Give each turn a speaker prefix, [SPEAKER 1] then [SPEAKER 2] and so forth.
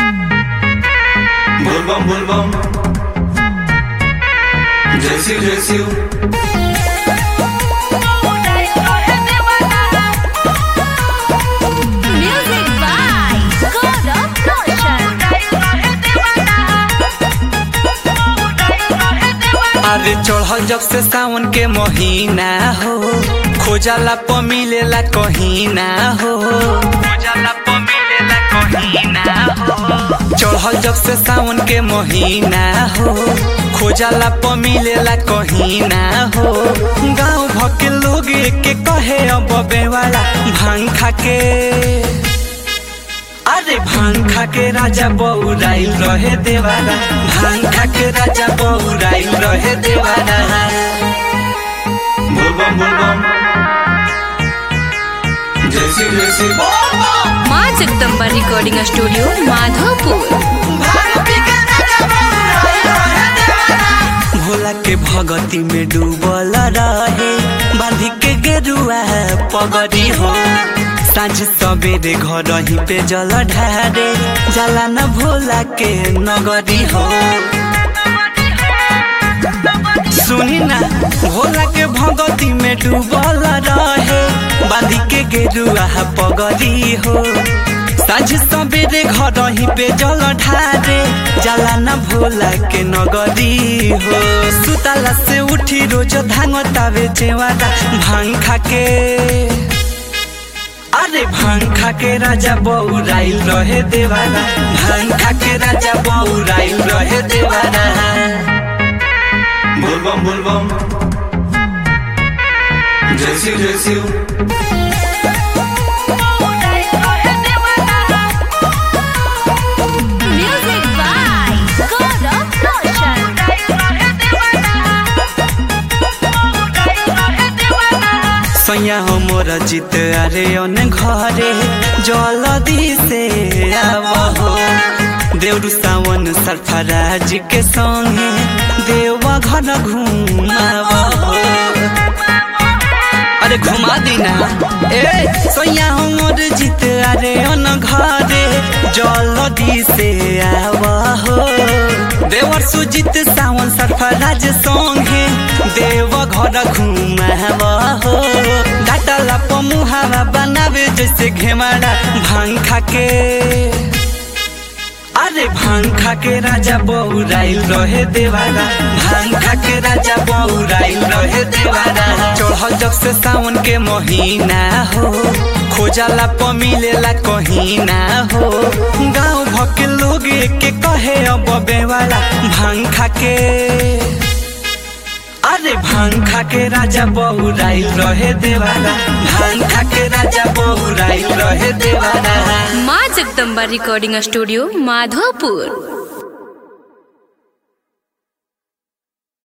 [SPEAKER 1] बोलबम बोलबम जय शिव जय Shiv
[SPEAKER 2] Music by God of Roshan.
[SPEAKER 3] अरे चढ़ल जब से सावन के महीना हो खोजला प मिलेला कहीं ना हो खोजला प मिलेला कहीं ना हो चढ़ल जब से सावन के महीना हो खोजला प मिलेला कहीं ना हो गांव भके लोग के कहे अब बेवाला भांग खा के अरे भांग खा के राजा बौराइल रहे देवाना भांग खा के राजा बौराइल रहे देवाना
[SPEAKER 1] बोलबम बोलबम जय शिव जय शिव
[SPEAKER 2] माँ जगदम्बा रिकॉर्डिंग स्टूडियो माधोपुर
[SPEAKER 3] भोला के भगती में डूबल रहे बांधी के गेरुआ पगड़ी हो साँझ सवेरे घर ही पे जल ढारे जला न भोला के नगरी हो सुनी ना भोला के भगती में डूबल रहे बांधी के गेरुआ पगड़ी हो साँझ सवेरे घर ही पे जल ढारे जला न भोला के नगरी हो सुतला से उठी रोज धांगतावे चेवारा भांग खा के अरे भांग खा के राजा बौराइल रहे देवाना भांग खा के राजा बौराइल रहे देवाना
[SPEAKER 1] बोलबम बोलबम जय शिव जय Shiv
[SPEAKER 2] Music by God of Roshan.
[SPEAKER 3] सैया हमर जित अरे अन घरे जलदी से आवहो देउरु सावन सरफराज के संगे देवा घर घुमावहो अरे घुमा दीना ए सैया हमर जित अरे अन घरे जलदी से आवहो देवर सुजित सावन सरफराज संगे देव घर घुमावहो डाटला पमुहावा बनावे जैसे घेमाड़ा भांग खा के अरे भांग खा के राजा बौराइल रहे देवाना भांग खा के राजा बौराइल रहे देवाना चढ़ल जब से सावन के महीना हो खोजला प मिलेला कहीं ना हो गांव भके लोग के कहे अब बेवाला भांग खा के अरे भांग खा के राजा बौराइल रहे देवाना भांग खा के राजा बौराइल रहे देवाना
[SPEAKER 2] माँ जगदम्बा रिकॉर्डिंग स्टूडियो माधोपुर